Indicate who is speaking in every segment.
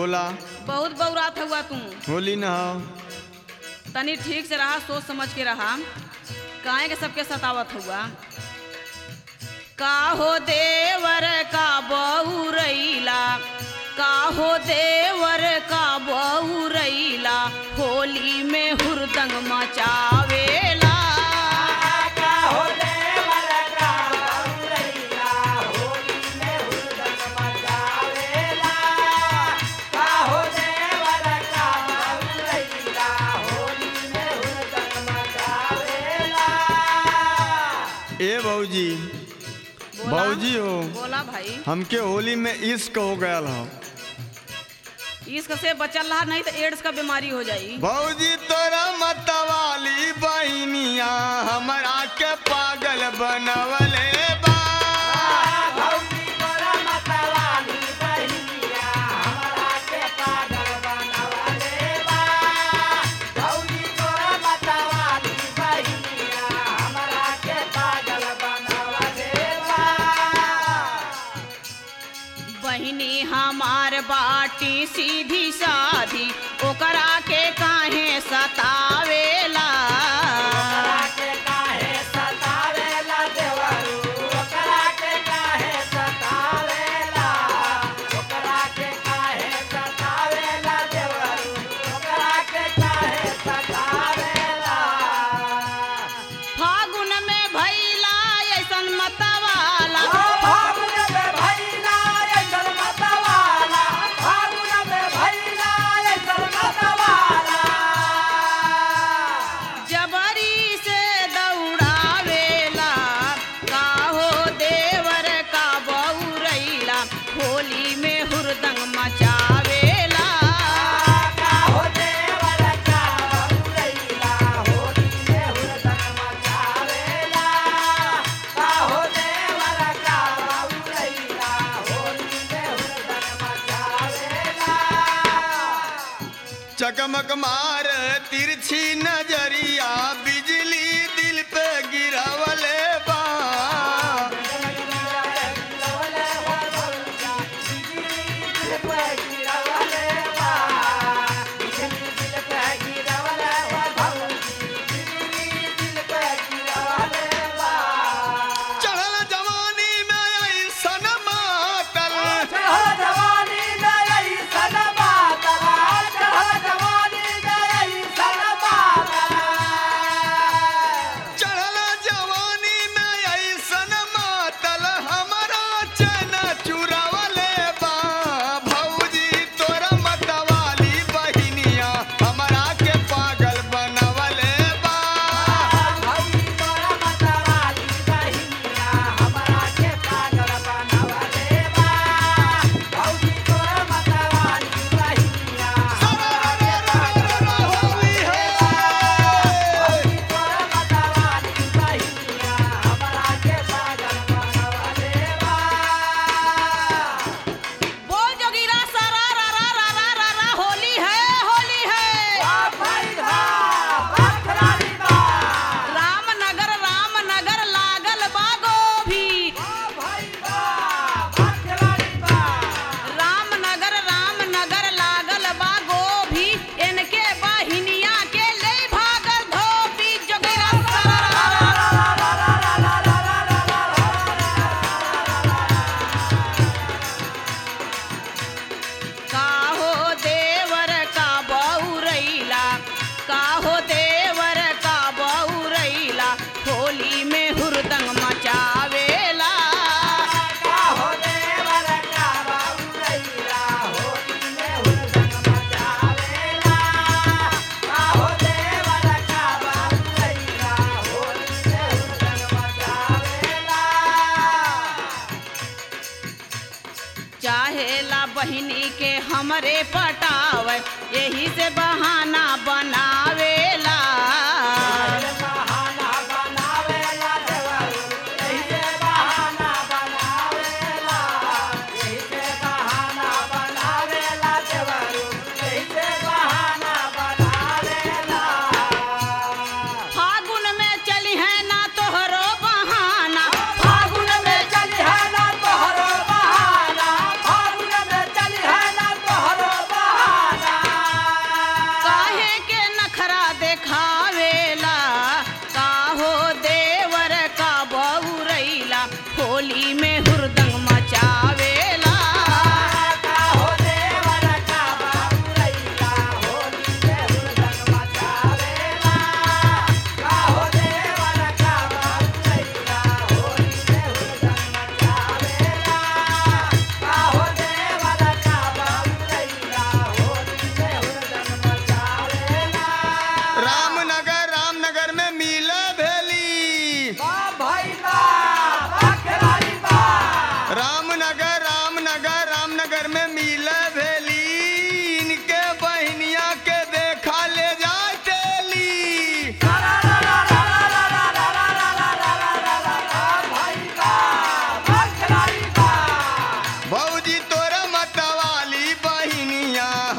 Speaker 1: बोला
Speaker 2: बहुत बौरात हुआ तू
Speaker 1: होली न हो
Speaker 2: तनी ठीक से रहा सोच समझ के रहा काहे के सबके सतावत हुआ का हो देवर का बहुरैला का हो देवर का बहुरैला होली में हुरदंग मचावेला
Speaker 1: ए बहूजी
Speaker 2: बोला
Speaker 1: बहूजी हो
Speaker 2: बोला भाई
Speaker 1: हमके होली में इश्क हो गया हो
Speaker 2: इसक से बचल रहा नहीं तो एड्स का बीमारी हो जाई
Speaker 1: बहूजी तोरा मतवाली बहनिया हमरा के पागल बनवले बा
Speaker 2: बहिनी हमार बाटी सीधी साधी ओकरा के काहे सतावेला फागुन में भैला ऐसन मतवाला जबरी से दौड़ावेला का हो देवर का बहुरैला होली में हुरदंग मचावेला
Speaker 1: चकमक मार तिरछी नजरिया बिजली दिल पे गिरावले बा चढ़ल जवानी में ऐसन मातल चढ़ल जवानी में ऐसन मातल हमरा चन चुरावले बा भौजी तोरा मतवाली बहिनिया हमरा के पागल बनवले बा होली है
Speaker 2: बोल जोगिरा सारा रा रा रा रा रा रा होली है होली है रामनगर रामनगर लागल बागो भी रामनगर रामनगर लागल बागो भी इनके बहिनिया के ले भागल धोबी जोगिरा सारा रा रा रा काहो देवर का बहुरैला काहो देवर का बहुरैला होली में हुरदंग मचावेला चाहेला बहिनी के हमरे पटावे यही से बहाना बनावेला फागुन में चली है ना तोहरो बहाना फागुन में
Speaker 3: चली है ना तोहरो बहाना फागुन में चली है ना तोहरो बहाना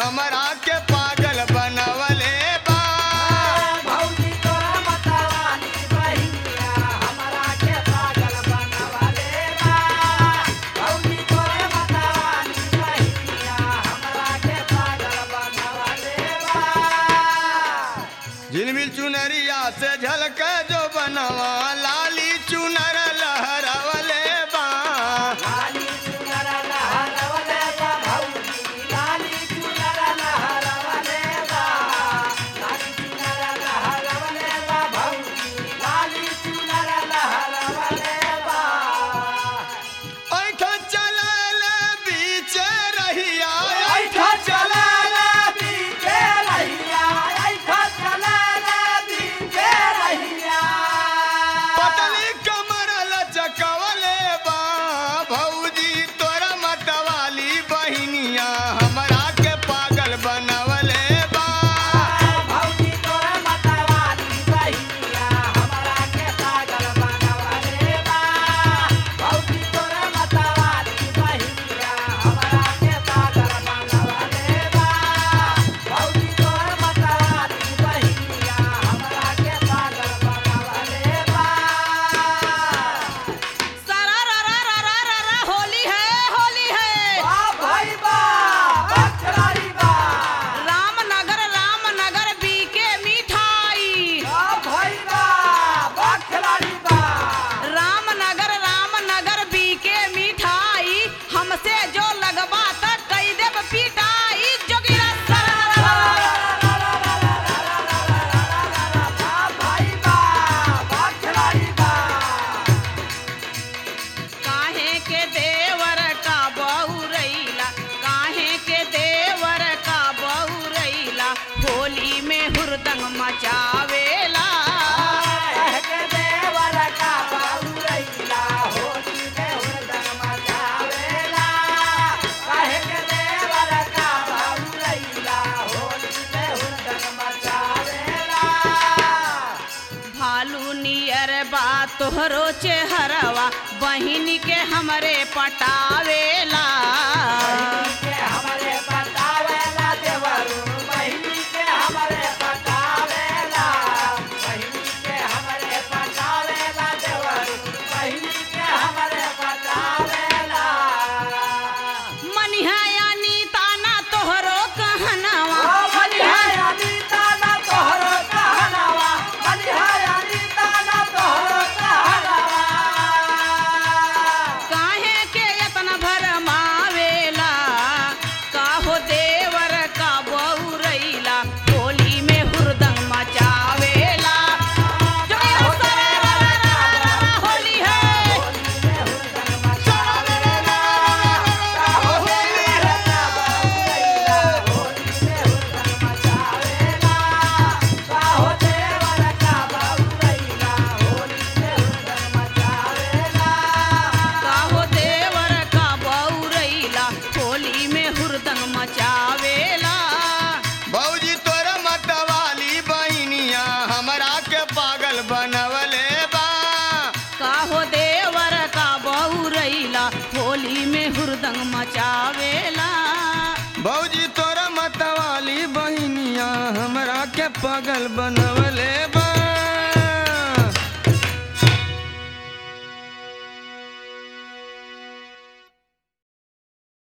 Speaker 1: हमरा के पागल बनवले बा
Speaker 3: भौजी तोरा मतवाली बहिनिया हमरा के पागल बनवले बा भौजी तोरा मतवाली बहिनिया हमरा के पागल बनवले बा
Speaker 1: झिलमिल चुनरिया से झलक जो बनवा लाली चुनर लहरवले बा
Speaker 3: लाली चुनर लहरवले बा भौजी लाली चुनर लहरवले बा लाली चुनर लहरवले बा भौजी लाली चुनर लहरवले बा
Speaker 1: ऐठ चलल बीच रहिया
Speaker 3: ऐठा चलल बीचे रहिया ऐठा चलल बीचे रहिया
Speaker 1: पतली कमर लचकवले बा भौजी तोरा मतवाली बहिनिया हमरा के पागल बनवले बा
Speaker 3: भौजी तोरा मतवाली बहिनिया हमरा के पागल बनवले बा भौजी तोरा मतवाली बहिनिया हमरा के पागल बनवले बा भौजी तोरा मतवाली बहिनिया हमरा के पागल बनवले बा
Speaker 2: सारा रा रा रा रा रा रा होली है होली है
Speaker 3: बा भाई बा बखरारी बा
Speaker 2: रामनगर रामनगर बीके मिठाई
Speaker 3: बा भाई बा बखरारी बा
Speaker 2: रामनगर रामनगर बीके मिठाई हमसे जो लगबा त कई देब पिटाई जोगिरा सारा
Speaker 3: बा भाई बा बखरारी बा
Speaker 2: काहे के देवर का बहुरैला काहे के देवर का बहुरैला होली में हुरदंग मचावेला
Speaker 3: कह के देवर का बाबूरैया होली में हुरदंग मचावेला कह के देवर का बाबूरैया होली में हुरदंग मचावेला
Speaker 2: भालू नियर बा तोहरो चेहरवा बहिन के हमरे पटावेला
Speaker 3: बहिनी के हमरे बतावेला देवरू बहिनी के हमरे बतावेला बहिनी के हमरे बतावेला देवरू बहिनी के हमरे बतावेला
Speaker 2: मनिहा यानी ताना तोहरो कहनवा
Speaker 3: ओ बलिहाय अनीता ना तोहरो कहनावा बलिहाय अनीता ना तोहरो कहनावा
Speaker 2: काहे के यतन भरमावेला काहो देवर का बहुरैला होली में हुरदंग मचावेला जोगिरा सारा रा रा रा रा रा होली है काहो देवर का बहुरैला होली में हुरदंग मचावेला
Speaker 1: भौजी तोरा मतवाली बहिनिया हमरा के पागल बनवले बा
Speaker 2: काहो देवर का बहुरैला होली में हुरदंग मचावेला
Speaker 1: भौजी तोरा मतवाली बहिनिया हमरा के पागल बनवले